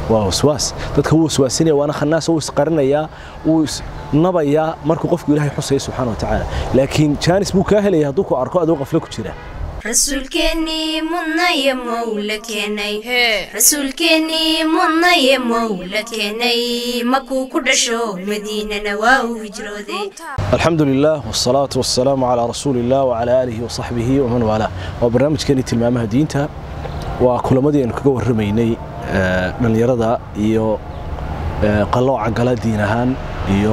waa waswaas dadka wuu waswaasinaya waana khanaas wuu isqarinayaa wuu isnabayaa markuu qofku ilaahay xusaya subxaana watacaala laakiin jaanis buu kaa helaya hadduu ku arko adoo qaflo ku jira rasuulkeennii mudnaye mowla keenay rasuulkeennii mudnaye mowla keenay makuu ku dhasho madiinana waa uu hijrooday alxamdu lilah wsalaatu wasalaamu calaa rasuuli illah wacalaa aalihi wasaxbihi waman waalaa waa barnaamijkeenii tilmaamaha diinta waa kulamadii aynu kaga warramaynay dhallinyarada iyo qallooca gala diin ahaan iyo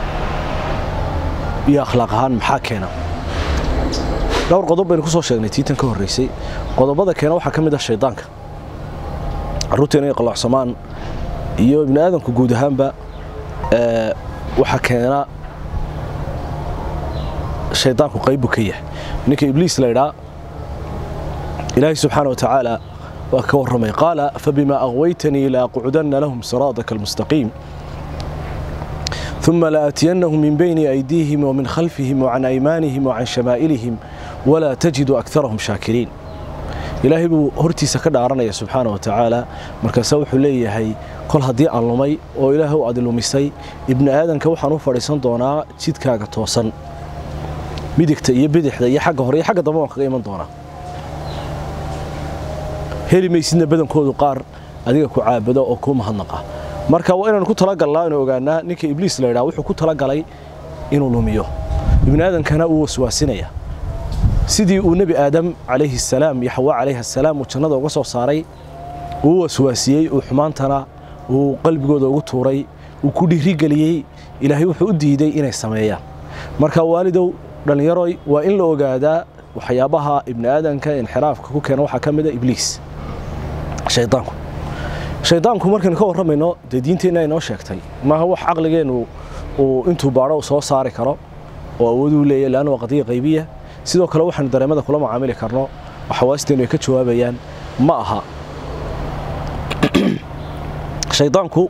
iyo akhlaaq ahaan maxaa keena dhowr qodob baynu ku soo sheegnay tiitan ka horraysay qodobada keena waxaa ka mid ah shaydaanka carruurteena inay qalloocsamaan iyo ibni aadamku guud ahaanba waxaa keena shaydaanku qayb buu ka yahay ninka ibliis la ydhaa ilaahay subxaana wa tacaala waa ka warramay qaala fabima aqwaytanii laaqcudanna lahum siraadaka almustaqiim ثم لآتينهم من بين أيديهم ومن خلفهم وعن أيمانهم وعن شمائلهم ولا تجد أكثرهم شاكرين ilaahay buu hortiisa ka dhaaranaya subxaana wa tacaala markaase wuxuu leeyahay kol haddii aan lumay oo ilaahay u adilumisay ibni aadanka waxaan u fadhiisan doonaa jidkaaga toosan midigta iyo bidixda iyo xagga hore iyo xagga dambe waan kaga iman doonaa heli maysidna badankoodu qaar adiga ku caabado oo kuu mahadnaqa marka waa inaanu ku talagalnaa inu ogaanaa ninka ibliis la ydhaha wuxuu ku talagalay inuu lumiyo ibni aadankana uu waswaasinaya sidii uu nebi aadam calayhi asalaam iyo xawaa calayhi asalaam uu jannada uga soo saaray uu waswaasiyey uu xumaantana uu qalbigooda ugu tuuray uu ku dhiirigeliyey ilaahay wuxuu u diiday inay sameeyaan marka waalidow dhallinyaroy waa in la ogaadaa waxyaabaha ibni aadanka inxiraafka ku keena waxaa ka mid a ibliis shaydaanku shaydaanku markaynu ka warramayno dee diinteenna inoo sheegtay maaha wax caqligeennu uu intuu baadho soo saari karo oo awooduu leeyahy leanna waa qadiya qaybiya sidoo kale waxaanu dareemada kula macaamili karno oo xawaasteenu ay ka jawaabayaan ma aha shaydaanku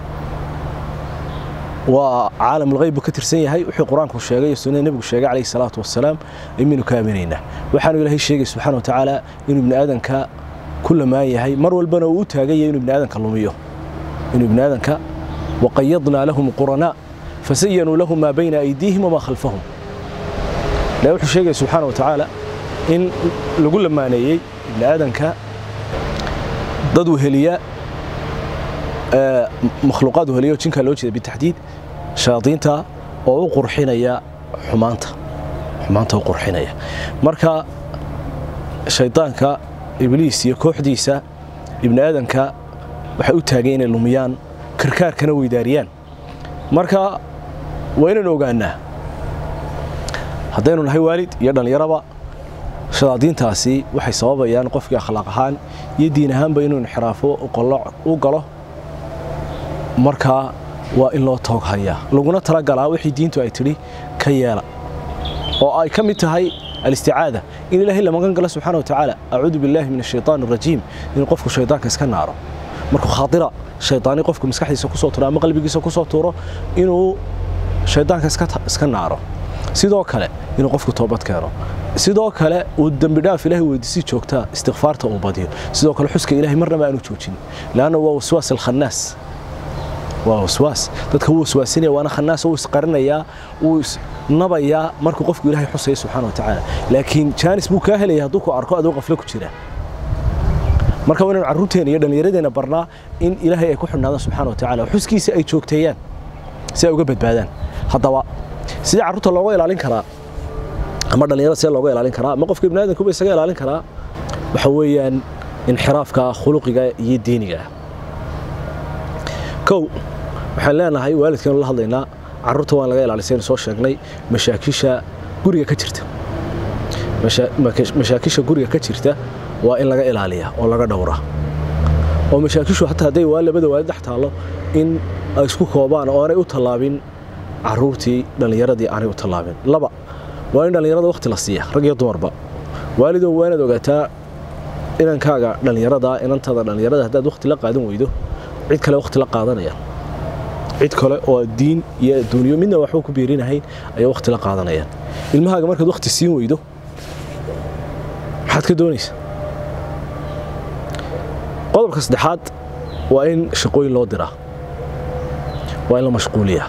waa caalamulgeyb buu ka tirsan yahay wuxuu qur-aanku sheegay iyo sunnada nebigu sheegay calayhi salaatu wasalaam imaynu ka aaminaynaa waxaanu ilaahay sheegay subxana wa tacaala inuu ibni aadanka ku lamaan yahay mar walbana uu u taagan yahay inuu ibni aadanka lumiyo inuu ibni aadanka waqayadnaa lahum quranaa fasayanuu lahum maa bayna aydiihim wamaa khalfahum ilahi wuxuu sheegaya subxaana wa tacaala in lagu lamaaneeyey ibni aadanka dad weheliya makhluuqaad weheliya oo jinkaa loo jeeda bitaxdiid shayaadiinta oo u qurxinaya xumaanta xumaanta u qurxinaya marka shaydaanka ibliis iyo kooxdiisa ibni aadanka waxay u taageen inay lumiyaan karkaarkana weydaariyaan marka waa inaynu ogaanaa haddaynu nahay waalid iyo dhallinyaraba shadaadiintaasi waxay sababayaan qofkii akhlaaq ahaan iyo diin ahaanba inuu inxiraafo u galo markaa waa in loo toog hayaa laguna talagalaa wixii diintu ay tidhi ka yeela oo ay ka mid tahay alisticaada in ilaahay la magan galo subxana wa tacaala acuudu billaahi min ashaytaan arajiim inuu qofku shaydaanka iska naaro markuu khaatira shaydaani qofku maskaxdiisa kusoo tuuro ama qalbigiisa kusoo tuuro inuu shaydaanka iska naaro sidoo kale inuu qofku toobad keeno sidoo kale uu dembidhaaf ilahay weydiisi joogtaa istikfaarta uu badiyo sidoo kale xuska ilahay marnaba aanu joojin leanna waa waswaas alkhannaas waa waswaas dadka wuu waswaasinaya waana khanaas wuu isqarinayaa wuu isnabayaa markuu qofku ilaahay xusaya subxana wa tacaala laakiin jaanis buu kaa helaya hadduu ku arko adoo qaflo ku jira marka waa inaynu carruurteena iyo dhallinyaradeenna barnaa in ilaahay ay ku xidhnaadaan subxana wa tacala xuskiisa ay joogteeyaan si ay uga badbaadaan haddaba sidee carruurta looga ilaalin karaa ama dhallinyarada sidee looga ilaalin karaa ama qofka ibni aadamkuba isaga ilaalin karaa waxa weeyaan inxiraafka khuluqiga iyo diiniga kow waxaan leenahay waalidkeenu la hadlaynaa carruurta waan laga ilaalisaynu soo sheegnay mashaakisha guriga ka jirta mashaakisha guriga ka jirta waa in laga ilaaliya oo laga dhowra oo mashaakishu hataa hadday waa labada waalid dhex taallo in ay isku koobaan oo aanay u tallaabin carruurtii dhallinyaradii aanay u tallaabin laba waa in dhallinyarada wakhti la siiya rag iyo dumarba waalidow waa inaad ogaataa inankaaga dhallinyarada inantada dhallinyarada haddaad wakhti la qaadan weydo cid kale wakhti la qaadanaya cid kale oo diin iyo adduunyo midna waxba ku biirinahayn ayaa wakhti la qaadanayaan ilmahaaga markaad wakhti siin weydo maxaad ka doonaysa qodobka saddexaad waa in shaqooyin loo diraa waa in la mashquuliyaa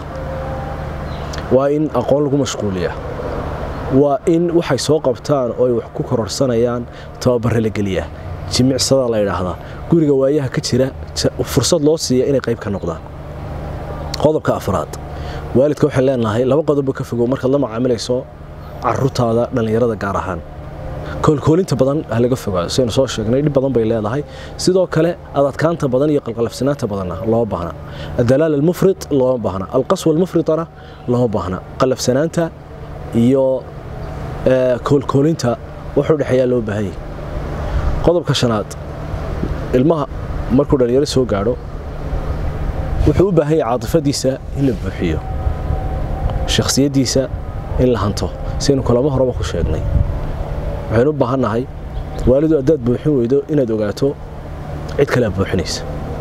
waa in aqoon lagu mashquuliyaa waa in waxay soo qabtaan oo ay wax ku kororsanayaan tababare la geliyaa jimicsada la yidhaahdaa guriga waayaha ka jira fursad loo siiya inay qayb ka noqdaan qodobka afraad waalidka waxaan leenahay laba qodobba ka fogow markaad la macaamilayso caruurtaada dhallinyarada gaar ahaan koolkoolinta badan ha laga fogaado saynu soo sheegnay dhib badan bay leedahay sidoo kale adadkaanta badan iyo qalqalafsanaanta badanna looma baahna adalaal almufrid looma baahna alqaswa almufridana looma baahna qalafsanaanta iyo koolkoolinta wuxuu dhexeeyaa loo baahanyay qodobka shanaad ilmaha markuu dhallinyaro soo gaadho wuxuu u baahan yahay caatifadiisa in la buuxiyo shakhsiyaddiisa in la hanto saynu kulamo horeba ku sheegnay waxaynu u baahannahay waalidu haddaad buuxin weydo inaad ogaato cid kalea buuxinaysa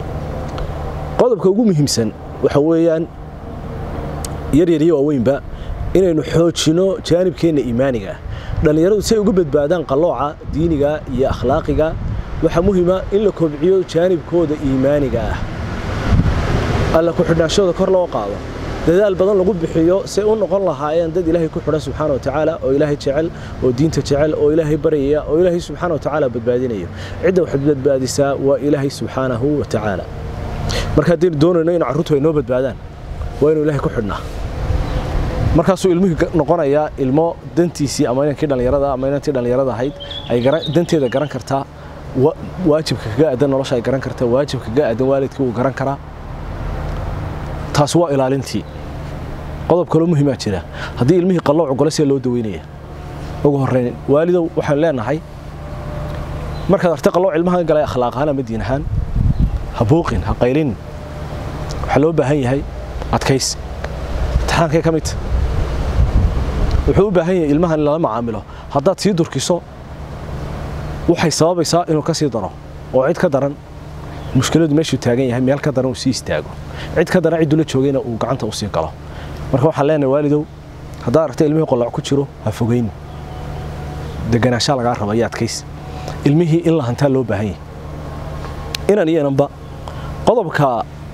qodobka ugu muhiimsan waxa weeyaan yaryar iyo waaweynba inaynu xoojinno jaanibkeenna iimaaniga ah dhallinyaradu si ay uga badbaadaan qallooca diiniga iyo akhlaaqiga waxaa muhiima in la kobciyo jaanibkooda iimaaniga ah alla ku-xidhnaanshooda kor loo qaado dadaal badan lagu bixiyo say u noqon lahaayeen dad ilaahay ku xidhan subxaana wa tacaala oo ilaahay jecel oo diinta jecel oo ilaahay baryaya oo ilaahay subxaana wa tacaala badbaadinayo cidda waxaad badbaadisaa waa ilaahay subxaanahu wa tacaala marka haddaynu doonayno in carruurtu ay noo badbaadaan waa inuu ilaahay ku xidhnaa markaasuu ilmihii noqonayaa ilmo dantiisii ama inankii dhallinyarada ama inantii dhallinyarada ahayd ay danteeda garan kartaa waajibka kaga aadan nolosha ay garan kartaa waajibka kaga aadan waalidkii wuu garan karaa taasi waa ilaalintii qodob kaloo muhiimaa jira haddii ilmihii qallooc gole see loo daweynaya ugu horrayn waalidow waxaan leenahay markaad artay qallooc ilmaha galay akhlaaq ahaan ama diin ahaan ha buuqin ha qaylin waxaa loo baahan yahay adkays imtixaankay ka midta wuxuu u baahan yahay ilmahan in lala macaamilo haddaad sii durkiso waxay sababaysaa inuu ka sii daro oo cid ka daran mushkiladu meeshuu taagan yahay meel ka daran uu sii istaago cid ka daran cidduu la joogayna uu gacanta u sii galo marka waxaan leenahay waalidow haddaad aragtay ilmihii qoloc ku jiro ha fogayn deganaanshaa lagaa raba iyo adkays ilmihii in la hantaa loo baahan yahay inan iyo inanba qodobka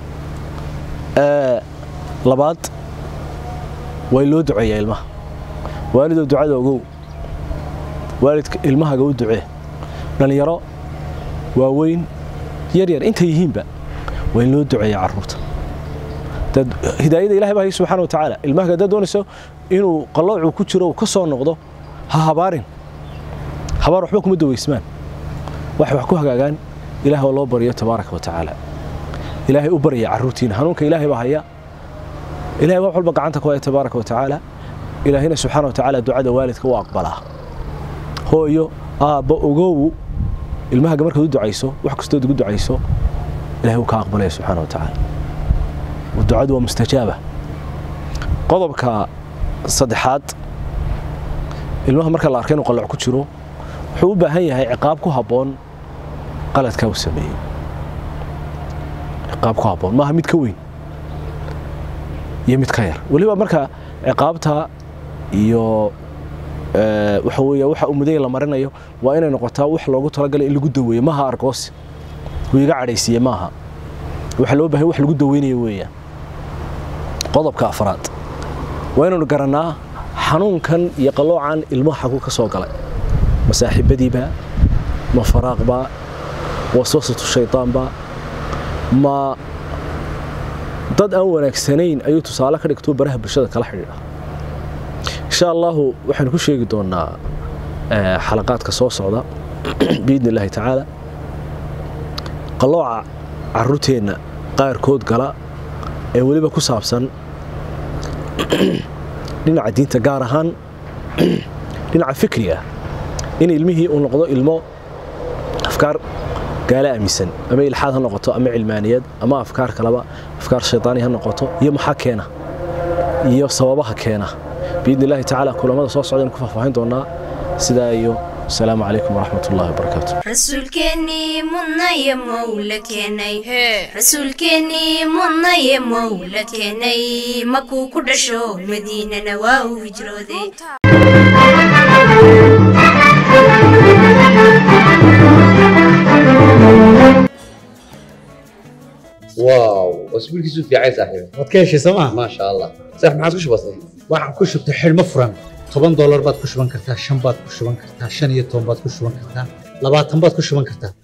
labaad waa loo duceeyaa ilmaha waalidow ducada ogow waalidka ilmahaga u ducee dhallinyaro waaweyn yaryar intay yihiinba waa in loo duceeya carruurta hidaayada ilahay baa hay subxana wa tacaala ilmahaga haddaad doonayso inuu qalloocuu ku jiro uu ka soo noqdo ha habaarin habaar waxba kuma daweysmaan waxay wax ku hagaagaan ilaah oo loo baryo tabaaraka wa tacaala ilaahay u barya carruurtiina hanuunka ilaahay baa haya ilahay wax walba gacanta ku haya tabaaraka wa tacaala ilaahina subxaana wa tacaala ducada waalidka u aqbalaa hooyo aabba ogow ilmahaga markaad u ducayso wax kastood ugu ducayso ilahay uu ka aqbalaya subxaana wa tacaala ducadu waa mustajaaba qodobka saddexaad ilmaha marka la arka inuu qalloc ku jiro wuxuu u baahan yahay ciqaab ku habboon qaladkaa uu sameeyey ciqaab ku habboon maaha mid ka weyn iyo mid ka yar weliba marka ciqaabta iyo waxa weeye waxa uu mudaya la marinayo waa inay noqotaa wax loogu talagalay in lagu daweeyo maaha argoosi uu iga cadhaysiiye maaha waxa loo bahay wax lagu daweynayo weeyaan qodobka afraad waa inaynu garannaa xanuunkan iyo qalloocan ilmaha xaguu ka soo galay ma saaxiibadiiba ma faraaqba waswasatu shaydaanba ma dad aan wanaagsanayn ayuu tusaale ka dhigtuu baraha bulshada kala xidhiidha insha allahu waxaynu ku sheegi doonaa xalaqaadka soo socda biidni illaahi tacaala qallooca carruurteenna qaarkood gala ee weliba ku saabsan dhinaca diinta gaar ahaan dhinaca fikriga in ilmihii uu noqdo ilmo afkaar gaala aaminsan ama ilxaad ha noqoto ama cilmaaniyad ama afkaar kaleba afkaar shaydaani ha noqoto iyo maxaa keena iyo sababaha keena biidni illaahi tacaala kulamada soo socdaynu ku faahfaahin doonaa sidaa iyo السلام عليكم ورحمة الله وبركاته rasuulkeennii mudnaya mowla keenay rasuulkeennii mudnaya mowla keenay makuu ku dhasho madiinana waa uu hijrooday واو واسبوع كيسو في عايز صاحبي waad ka heshay sooma ما شاء الله صح ما عاد وش بصير waxaan ku shubtay xidhmo furan toban doolar baad ku shuban kartaa shan baad ku shuban kartaa shan iyo toban baad ku shuban kartaa labaatan baad ku shuban kartaa